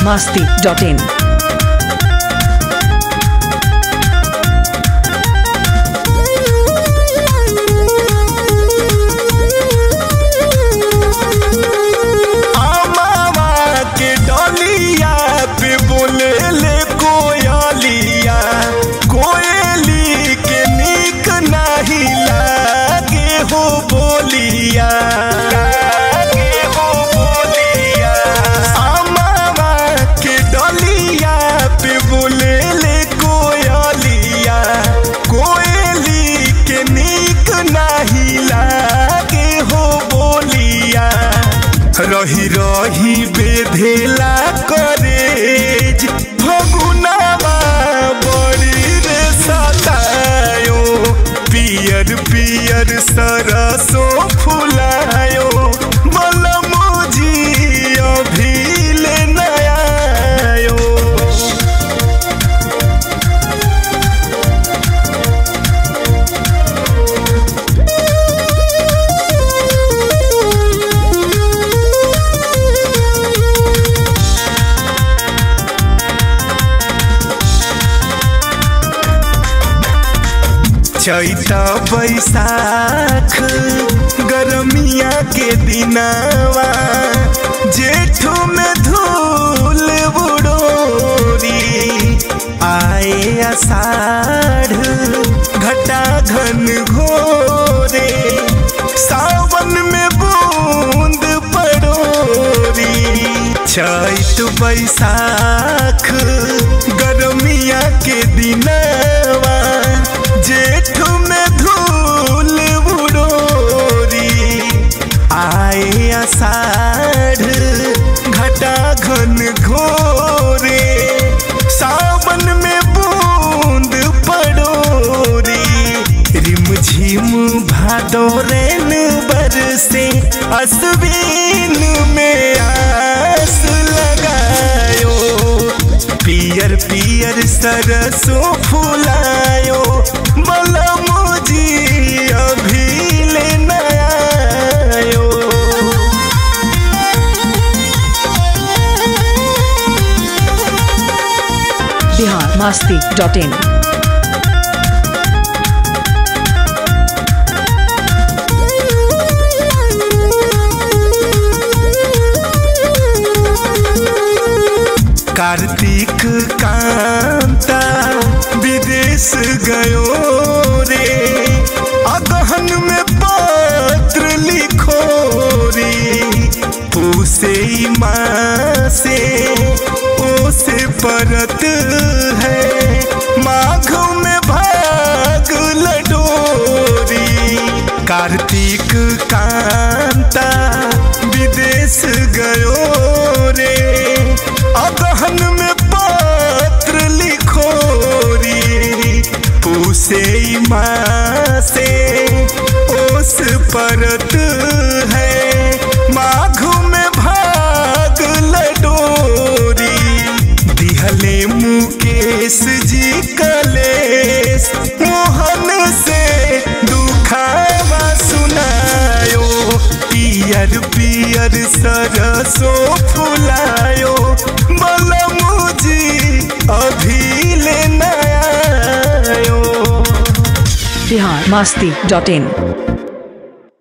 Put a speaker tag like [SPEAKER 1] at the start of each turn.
[SPEAKER 1] masti.in.
[SPEAKER 2] आमावा के डलिया पे बोले ले कोयलिया कोयली के निक नहीं लागे हो बोलिया लागे हो बोलिया आमावा के डलिया पे बोले ले कोयलिया कोयली के निक नहीं लागे हो बोलिया रही रही बेधेला करेज फगुनावा बड़ी रे सतायो पियर पियर सरसो फुलायो मलमोजी अभी ले नयायो चैता बैसाख गरमिया के दिनावा जेठू में धूल बुडोरी आए आषाढ़ घटा घन घोरे सावन में बूंद पड़ोरी चैत बैसाख गरमिया के दिनवा जेठ में धूल बुडोरी आए आषाढ़ घटा घन घोरे सावन में बूंद पड़ोरी रिम झिम भादोरन बरसे असबीन में आस लगायो पियर पियर सरसों फुलायो मलमोजी अभी ले नयायो
[SPEAKER 1] Bihar masti.in.
[SPEAKER 2] कार्तिक कांता विदेश गयो रे अगहन में पत्र लिखो रे उसे माँ से ओसे परत है माघ में भाग लडोरी कार्तिक कांता विदेश गयो रे अगहन में पत्र लिखो री उसे माँ से ओस परत है माघ में भाग लडोरी दिहले मुकेश जी कलेश मोहन से दुखावा सुनायो पियर पियर सरसो फुलायो मलमुजी अभी ले नयायो
[SPEAKER 1] Bihar masti.in.